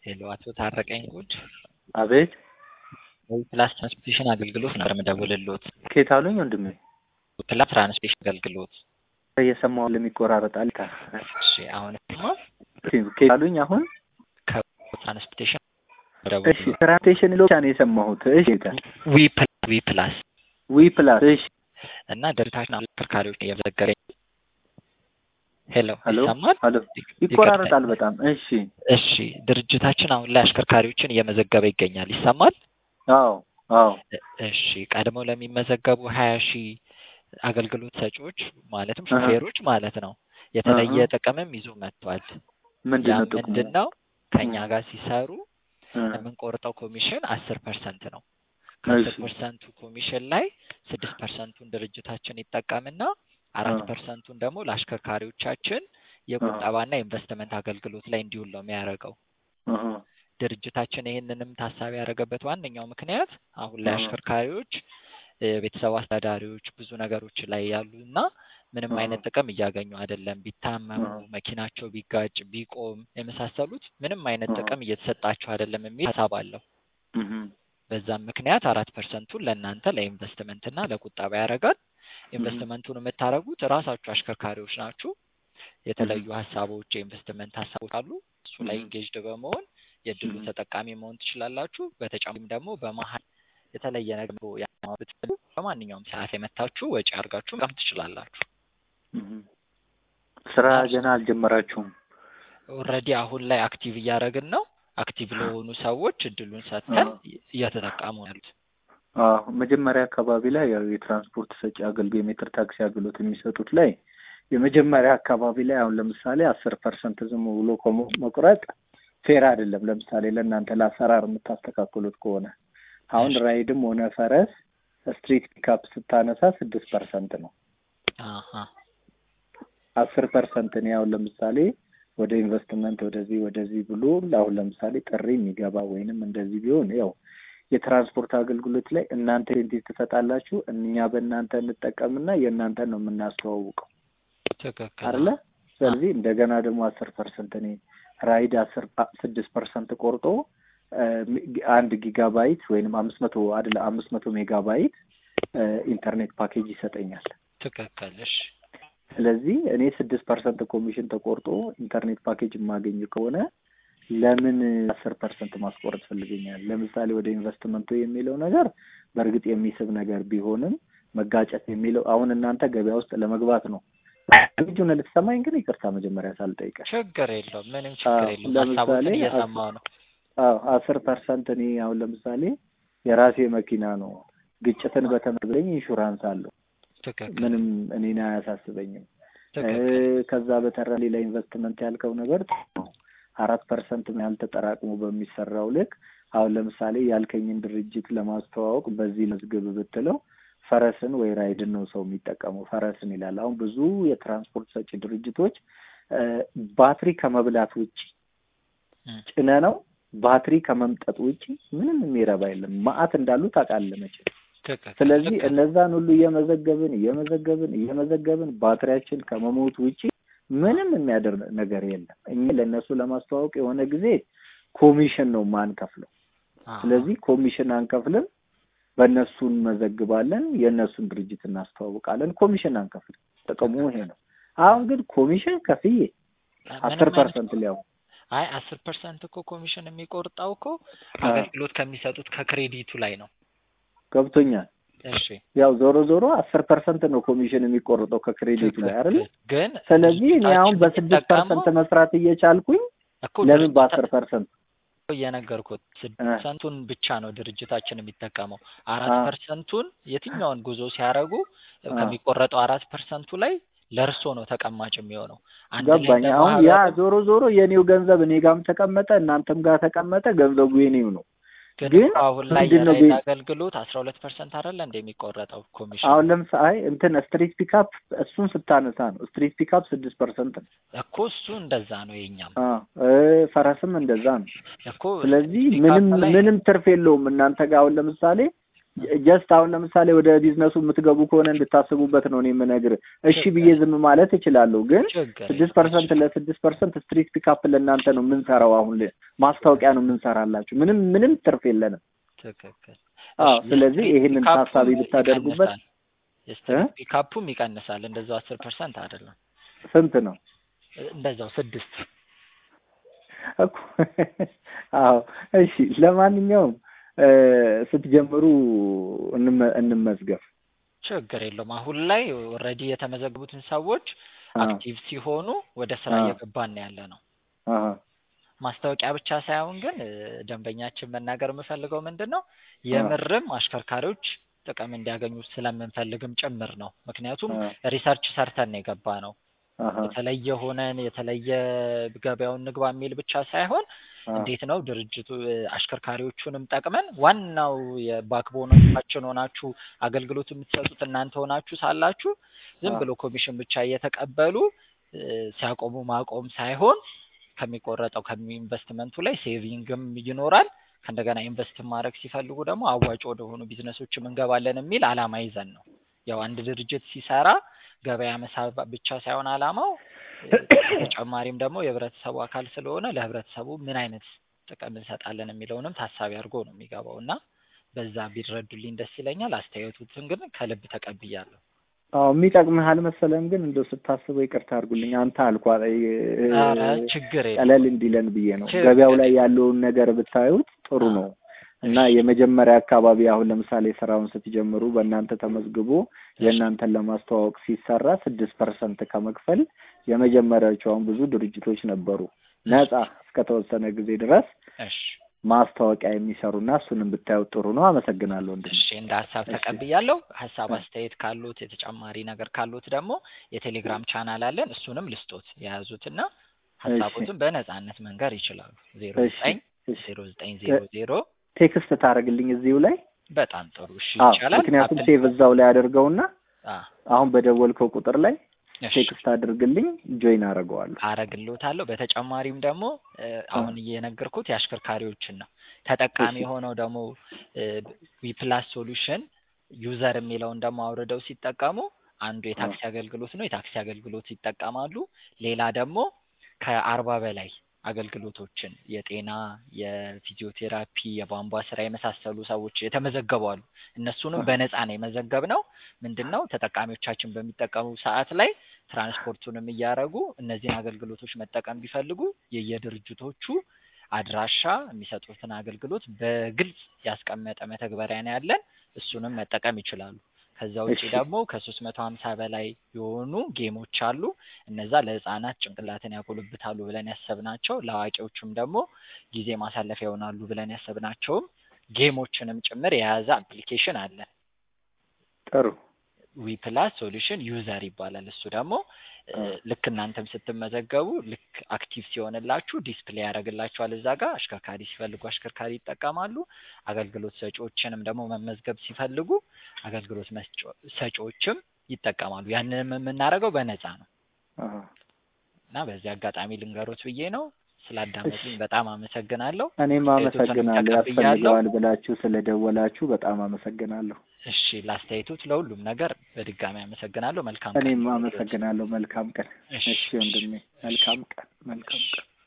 ሄሎ አቶ ታረቀኝ ጉድ አቤት ፕላስ ትራንስፖርቴሽን አገልግሎት ነበር የምደውልልዎት። ኬት አሉኝ ወንድሜ? ፕላስ ትራንስፖርቴሽን አገልግሎት። እየሰማሁ ለሚቆራረጣል። እሺ አሁን ማ ኬት አሉኝ አሁን? ከትራንስፖርቴሽን እሺ ትራንስፖርቴሽን ብቻ ነው የሰማሁት። እሺ ዊ ፕላስ ዊ ፕላስ ዊ ፕላስ እሺ እና ድርጅታችን አሽከርካሪዎች እየመዘገበ ሄሎ ሄሎ ይሰማል? ሄሎ ይቆራረጣል በጣም እሺ እሺ ድርጅታችን አሁን ላይ አሽከርካሪዎችን እየመዘገበ ይገኛል። ይሰማል? አዎ አዎ እሺ ቀድመው ለሚመዘገቡ ሀያ ሺህ አገልግሎት ሰጪዎች ማለትም አሀ። ሹፌሮች ማለት ነው የተለየ አሀ። ጥቅምም ይዞ መጥቷል። ምንድን ያ ነው ጥቅሙ? ምንድን ነው? ከእኛ እ። ጋር ሲሰሩ እ፣ የምንቆርጠው ኮሚሽን አስር ፐርሰንት ነው። ከአስር እሺ ፐርሰንቱ ኮሚሽን ላይ ስድስት ፐርሰንቱን ድርጅታችን ይጠቀምና አራት አ። ፐርሰንቱን ደግሞ ለአሽከርካሪዎቻችን የቁጠባና የኢንቨስትመንት አገልግሎት ላይ እንዲውል ነው የሚያደርገው። እህ፣ ድርጅታችን ይህንንም ታሳቢ ያደረገበት ዋነኛው ምክንያት አሁን ላይ አ። አሽከርካሪዎች የቤተሰብ አስተዳዳሪዎች ብዙ ነገሮች ላይ ያሉ እና ምንም አ። አይነት ጥቅም እያገኙ አይደለም። ቢታመሙ፣ አ። መኪናቸው ቢጋጭ፣ ቢቆም የመሳሰሉት ምንም አይነት አ። ጥቅም እየተሰጣቸው አይደለም የሚል ሀሳብ አለው። እህ፣ በዛም ምክንያት አራት ፐርሰንቱን ለእናንተ ለኢንቨስትመንት እና ለቁጠባ ያደርጋል። እህ፣ ኢንቨስትመንቱን የምታደርጉት ራሳችሁ አሽከርካሪዎች ናችሁ። የተለዩ ሀሳቦች የኢንቨስትመንት ሀሳቦች አሉ። እሱ ላይ እህ፣ ኢንጌጅድ በመሆን የእድሉ እህ፣ ተጠቃሚ መሆን ትችላላችሁ። በተጨማሪም ደግሞ በመሀል የተለየ ነገር ያማ ብትፈልጉ በማንኛውም ሰዓት የመታችሁ ወጪ አድርጋችሁ መጠቀም ትችላላችሁ። እህ። ስራ እና ገና አልጀመራችሁም? ኦልሬዲ አሁን ላይ አክቲቭ እያደረግን ነው። አክቲቭ ለሆኑ ሰዎች እድሉን አ። ሰጥተን እየተጠቀሙ ነው ያሉት። አዎ መጀመሪያ አካባቢ ላይ ያው የትራንስፖርት ሰጪ አገልግሎት የሜትር ታክሲ አገልግሎት የሚሰጡት ላይ የመጀመሪያ አካባቢ ላይ አሁን ለምሳሌ አስር ፐርሰንት ዝም ብሎ ከሞ- መቁረጥ ፌር አይደለም። ለምሳሌ ለእናንተ ለአሰራር የምታስተካክሉት ከሆነ አሁን እሺ። ራይድም ሆነ ፈረስ ስትሪት ፒካፕ ስታነሳ ስድስት ፐርሰንት ነው። አሀ አስር ፐርሰንት እኔ አሁን ለምሳሌ ወደ ኢንቨስትመንት ወደዚህ ወደዚህ ብሎ አሁን ለምሳሌ ጥሪ የሚገባ ወይንም እንደዚህ ቢሆን ያው የትራንስፖርት አገልግሎት ላይ እናንተ ኢንቲቲ ትሰጣላችሁ፣ እኛ በእናንተ እንጠቀምና የእናንተን ነው የምናስተዋውቀው ትክክል። አይደለ? ስለዚህ እንደገና ደግሞ አስር ፐርሰንት እኔ ራይድ አስር ስድስት ፐርሰንት ቆርጦ እ፣ አንድ ጊጋባይት ወይንም አምስት መቶ አይደለ አምስት መቶ ሜጋባይት እ፣ ኢንተርኔት ፓኬጅ ይሰጠኛል። ትክክል። እሺ ስለዚህ እኔ ስድስት ፐርሰንት ኮሚሽን ተቆርጦ ኢንተርኔት ፓኬጅ የማገኝ ከሆነ ለምን አስር ፐርሰንት ማስቆረጥ ፈልገኛል? ለምሳሌ ወደ ኢንቨስትመንቱ የሚለው ነገር በእርግጥ የሚስብ ነገር ቢሆንም መጋጨት የሚለው አሁን እናንተ ገበያ ውስጥ ለመግባት ነው። ልጁን ልትሰማኝ ግን ይቅርታ መጀመሪያ ሳልጠይቀህ። ችግር የለውም። ምንም ችግር አዎ፣ የለውም። ለምሳሌ ሀሳቦችን አስ- እየሰማው ነው። አዎ አስር ፐርሰንት እኔ አሁን ለምሳሌ የራሴ መኪና ነው። ግጭትን በተመለከተ ኢንሹራንስ አለው። ትክክል ምንም እኔን አያሳስበኝም። ትክክል። እ፣ ከዛ በተረ ሌላ ኢንቨስትመንት ያልከው ነገር ጥሩ ነው። አራት ፐርሰንት ያህል ተጠራቅሞ በሚሰራው ልክ አሁን ለምሳሌ ያልከኝን ድርጅት ለማስተዋወቅ በዚህ መዝግብ ብትለው ፈረስን ወይ ራይድን ነው ሰው የሚጠቀመው። ፈረስን ይላል። አሁን ብዙ የትራንስፖርት ሰጪ ድርጅቶች እ፣ ባትሪ ከመብላት ውጭ እም፣ ጭነ ነው ባትሪ ከመምጠጥ ውጭ ምንም የሚረባ የለም። ማአት እንዳሉ ታውቃለህ መቼም። ትክክል ስለዚህ ትክክል። እነዛን ሁሉ እየመዘገብን እየመዘገብን እየመዘገብን ባትሪያችን ከመሞት ውጪ ምንም የሚያደርግ ነገር የለም። እኛ ለእነሱ ለማስተዋወቅ የሆነ ጊዜ ኮሚሽን ነው ማንከፍለው። አዎ፣ ስለዚህ ኮሚሽን አንከፍልም፣ በእነሱ እንመዘግባለን፣ የእነሱን ድርጅት እናስተዋውቃለን። ኮሚሽን አንከፍልም። ጥቅሙ ይሄ ነው። አሁን ግን ኮሚሽን ከፍዬ ምንም አስር አይነት ፐርሰንት ሊያው አይ አስር ፐርሰንት እኮ ኮሚሽን የሚቆርጠው እኮ አ፣ አገልግሎት ከሚሰጡት ከክሬዲቱ ላይ ነው። ገብቶኛል። እሺ ያው ዞሮ ዞሮ አስር ፐርሰንት ነው ኮሚሽን የሚቆርጠው ከክሬዲቱ ላይ አይደለ? ትክክል። ግን ስለዚህ እኔ አሁን ድርጅታችን በስድስት የሚጠቀመው ፐርሰንት መስራት እየቻልኩኝ እኮ ለምን ድርጅታ- በአስር ፐርሰንት እየነገርኩት ስድስት እ። ፐርሰንቱን ብቻ ነው ድርጅታችን የሚጠቀመው። አራት አ። ፐርሰንቱን የትኛውን ጉዞ ሲያደርጉ አ። ከሚቆረጠው አራት ፐርሰንቱ ላይ ለእርሶ ነው ተቀማጭ የሚሆነው። አንድ ላይ ገባኝ። እንደ አሁን ያ ማህበር ዞሮ ዞሮ የኔው ገንዘብ እኔ ጋርም ተቀመጠ እናንተም ጋር ተቀመጠ፣ ገንዘቡ የኔው ነው። ግን ግን እኮ አሁን ላይ ምንድን ነው የራይድ ቤ- አገልግሎት አስራ ሁለት ፐርሰንት አይደለ እንደ የሚቆረጠው ኮሚሽን አሁን ለምሳሌ እንትን ስትሪት ፒካፕ እሱን ስታነሳ ነው ስትሪት ፒካፕ ስድስት ፐርሰንት ነው። እኮ እሱ እንደዛ ነው የኛም አ እ ፈረስም እንደዛ ነው። እኮ ስለዚህ ፒካፕ ምንም ላይ ምንም ትርፍ የለውም እናንተ ጋር አሁን ለምሳሌ ጀስት አሁን ለምሳሌ ወደ ቢዝነሱ የምትገቡ ከሆነ እንድታስቡበት ነው እኔ የምነግርህ። እሺ ብዬ ዝም ማለት እችላለሁ፣ ግን ችግር ስድስት ፐርሰንት ለስድስት ፐርሰንት ስትሪት ፒካፕ ለእናንተ ነው የምንሰራው። አሁን ል- ማስታወቂያ ነው የምንሰራላችሁ። ምንም ምንም ትርፍ የለንም። ትክክል። አዎ፣ እሺ፣ ስለዚህ የስትሪት ይህንን ፒካፑም ታሳቢ ብታደርጉበት ይቀንሳል። የስትሪት ፒካፑም ይቀንሳል። እንደዛው አስር ፐርሰንት አይደለም፣ ስንት ነው እንደዛው ስድስት እኮ? አዎ፣ እሺ። ለማንኛውም እ፣ ስትጀምሩ እንመ- እንመዝገብ። ችግር የለውም። አሁን ላይ ኦልሬዲ የተመዘገቡትን ሰዎች አ፣ አክቲቭ ሲሆኑ ወደ ስራ አ። እየገባን ነው ያለ ነው። አሀ፣ ማስታወቂያ ብቻ ሳይሆን ግን እ፣ ደንበኛችን መናገር የምፈልገው ምንድን ነው የምርም አሽከርካሪዎች ጥቅም እንዲያገኙ ስለምንፈልግም ጭምር ነው። ምክንያቱም አ፣ ሪሰርች ሰርተን ነው የገባ ነው። አሀ፣ የተለየ ሆነን የተለየ ገበያውን ንግባ የሚል ብቻ ሳይሆን አ፣ እንዴት ነው ድርጅቱ እ፣ አሽከርካሪዎቹንም ጠቅመን ዋናው የባክቦኖቻችን ሆናችሁ አገልግሎት የምትሰጡት እናንተ ሆናችሁ ሳላችሁ ዝም አ። ብሎ ኮሚሽን ብቻ እየተቀበሉ እ፣ ሲያቆሙ ማቆም ሳይሆን ከሚቆረጠው ከኢንቨስትመንቱ ላይ ሴቪንግም ይኖራል። ከእንደገና ኢንቨስት ማድረግ ሲፈልጉ ደግሞ አዋጭ ወደሆኑ ቢዝነሶችም እንገባለን የሚል አላማ ይዘን ነው። ያው አንድ ድርጅት ሲሰራ ገበያ መሳብ ብቻ ሳይሆን አላማው እ፣ ተጨማሪም ደግሞ የህብረተሰቡ አካል ስለሆነ ለህብረተሰቡ ምን አይነት ጥቅም እንሰጣለን የሚለውንም ታሳቢ አድርጎ ነው የሚገባው እና በዛ ቢረዱልኝ ደስ ይለኛል። አስተያየቱትን ግን ከልብ ተቀብያለሁ። አዎ የሚጠቅምህ አልመሰለም፣ ግን እንደው ስታስበው ይቅርታ አድርጉልኝ። አንተ አልኳ ኧረ ችግር የለም ቀለል እንዲለን ብዬ ነው። ችግር ገበያው ላይ ያለውን ነገር ብታዩት ጥሩ አዎ። ነው እና የመጀመሪያ አካባቢ አሁን ለምሳሌ ስራውን ስትጀምሩ በእናንተ ተመዝግቦ የእናንተን ለማስተዋወቅ ሲሰራ ስድስት ፐርሰንት ከመክፈል የመጀመሪያዎቹ አሁን ብዙ ድርጅቶች ነበሩ ነጻ እስከተወሰነ ጊዜ ድረስ እሺ ማስታወቂያ የሚሰሩና እሱንም ብታዩት ጥሩ ነው። አመሰግናለሁ ወንድሜ። እሺ እንደ ሀሳብ እሺ። ተቀብያለሁ። ሀሳብ እ። አስተያየት ካሉት የተጨማሪ ነገር ካሉት ደግሞ የቴሌግራም ቻናል አለን። እሱንም ልስጦት የያዙትና ሀሳቦትን በነጻነት መንገር ይችላሉ። ዜሮ እሺ ዘጠኝ እሺ ዜሮ ዘጠኝ ዜሮ ዜሮ ቴክስት ታደርግልኝ እዚሁ ላይ በጣም ጥሩ እሺ አዎ፣ ይቻላል። ምክንያቱም አፕል- ሴቭ እዛው ላይ አድርገውና አ አሁን በደወልከው ቁጥር ላይ እሺ ቴክስት አድርግልኝ ጆይን አደርገዋለሁ። አረግልዎታለሁ። በተጨማሪም ደግሞ እ፣ አሁን እየነገርኩት የአሽከርካሪዎችን ነው። ተጠቃሚ እሺ። የሆነው ደግሞ ዊፕላስ ሶሉሽን ዩዘር የሚለውን ደግሞ አውርደው ሲጠቀሙ አንዱ የታክሲ አገልግሎት ነው። የታክሲ አገልግሎት ይጠቀማሉ። ሌላ ደግሞ ከአርባ በላይ አገልግሎቶችን የጤና፣ የፊዚዮቴራፒ፣ የቧንቧ ስራ የመሳሰሉ ሰዎች የተመዘገቡ አሉ። እነሱንም በነፃ ነው የመዘገብ ነው። ምንድን ነው ተጠቃሚዎቻችን በሚጠቀሙ ሰዓት ላይ ትራንስፖርቱንም እያደረጉ እነዚህን አገልግሎቶች መጠቀም ቢፈልጉ የየድርጅቶቹ አድራሻ የሚሰጡትን አገልግሎት በግልጽ ያስቀመጠ መተግበሪያ ነው ያለን። እሱንም መጠቀም ይችላሉ። ከዛ ውጭ እሺ። ደግሞ ከሶስት መቶ ሀምሳ በላይ የሆኑ ጌሞች አሉ። እነዛ ለህፃናት ጭንቅላትን ያጎለብታሉ ብለን ያሰብናቸው፣ ለአዋቂዎቹም ደግሞ ጊዜ ማሳለፊያ ይሆናሉ ብለን ያሰብናቸውም ጌሞችንም ጭምር የያዘ አፕሊኬሽን አለን። ጥሩ ዊፕላስ ሶሉሽን ዩዘር ይባላል። እሱ ደግሞ እ፣ ልክ እናንተም ስትመዘገቡ ልክ አክቲቭ ሲሆንላችሁ ዲስፕሌይ ያደርግላችኋል እዛ ጋር አሽከርካሪ ሲፈልጉ አሽከርካሪ ይጠቀማሉ። አገልግሎት ሰጪዎችንም ደግሞ መመዝገብ ሲፈልጉ አገልግሎት መስጫ- ሰጪዎችም ይጠቀማሉ። ያንንም የምናደርገው በነፃ ነው አሃ። እና በዚህ አጋጣሚ ልንገሮት ብዬ ነው። ስላዳመጡኝ በጣም አመሰግናለሁ። እኔም አስተያየቶትንም አመሰግናለሁ። ተቀብያለሁ። ያስፈልገዋል ብላችሁ ስለደወላችሁ በጣም አመሰግናለሁ። እሺ ለአስተያየቶት ለሁሉም ነገር በድጋሚ አመሰግናለሁ። መልካም ቀን እኔም ይሁንልዎት። አመሰግናለሁ። መልካም ቀን። እሺ እሺ ወንድሜ፣ መልካም ቀን፣ መልካም ቀን።